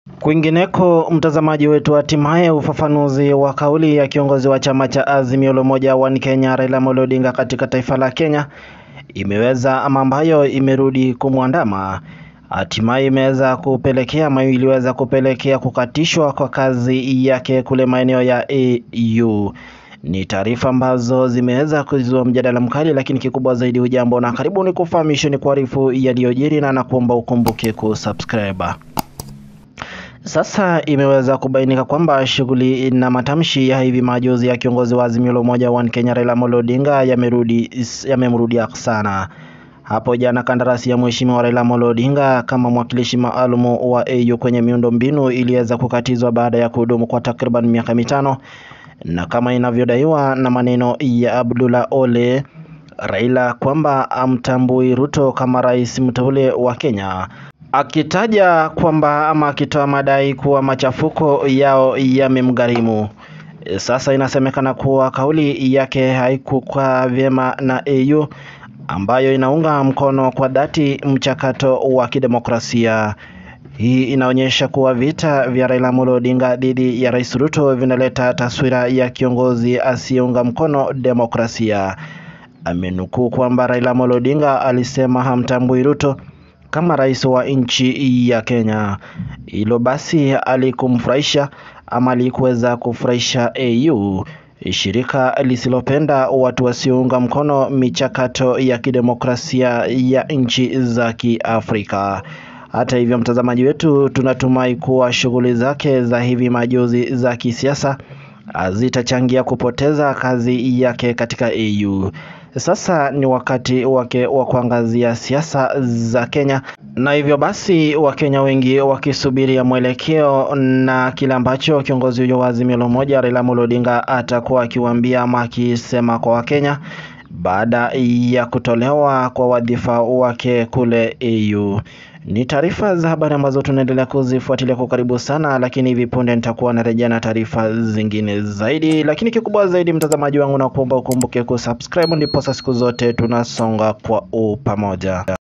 Kwingineko, mtazamaji wetu, hatimaye ufafanuzi wa kauli ya kiongozi wa chama cha Azimio la Umoja One Kenya Raila Amolo Odinga katika taifa la Kenya imeweza ama ambayo imerudi kumwandama hatimaye imeweza kupelekea ama iliweza kupelekea kukatishwa kwa kazi yake kule maeneo ya AU. Ni taarifa ambazo zimeweza kuzua mjadala mkali, lakini kikubwa zaidi, hujambo na karibu ni kufahamisha ni kuarifu yaliyojiri, na nakuomba ukumbuke kusubscribe. Sasa imeweza kubainika kwamba shughuli na matamshi ya hivi majuzi ya kiongozi wa Azimio la Umoja One Kenya Raila Amolo Odinga yamerudi yamemrudia sana. Hapo jana kandarasi ya Mheshimiwa Raila Amolo Odinga kama mwakilishi maalum wa AU kwenye miundo mbinu iliweza kukatizwa baada ya kuhudumu kwa takriban miaka mitano, na kama inavyodaiwa na maneno ya Abdullah Ole Raila kwamba amtambui Ruto kama rais mteule wa Kenya akitaja kwamba ama akitoa madai kuwa machafuko yao yamemgharimu. Sasa inasemekana kuwa kauli yake haikukaa vyema na AU ambayo inaunga mkono kwa dhati mchakato wa kidemokrasia. Hii inaonyesha kuwa vita vya Raila Amolo Odinga dhidi ya Rais Ruto vinaleta taswira ya kiongozi asiyeunga mkono demokrasia. Amenukuu kwamba Raila Amolo Odinga alisema hamtambui Ruto kama rais wa nchi ya Kenya. Hilo basi alikumfurahisha ama alikuweza kufurahisha AU, shirika lisilopenda watu wasiounga mkono michakato ya kidemokrasia ya nchi za Kiafrika. Hata hivyo, mtazamaji wetu, tunatumai kuwa shughuli zake za hivi majuzi za kisiasa zitachangia kupoteza kazi yake katika AU. Sasa ni wakati wake wa kuangazia siasa za Kenya, na hivyo basi Wakenya wengi wakisubiria mwelekeo na kile ambacho kiongozi huyo wa Azimio la Umoja Raila Amolo Odinga atakuwa akiwaambia ama akisema kwa Wakenya baada ya kutolewa kwa wadhifa wake kule AU. Ni taarifa za habari ambazo tunaendelea kuzifuatilia kwa karibu sana, lakini hivi punde nitakuwa narejea na taarifa zingine zaidi. Lakini kikubwa zaidi, mtazamaji wangu, na kuomba ukumbuke kusubscribe, ndipo siku zote tunasonga kwa upamoja.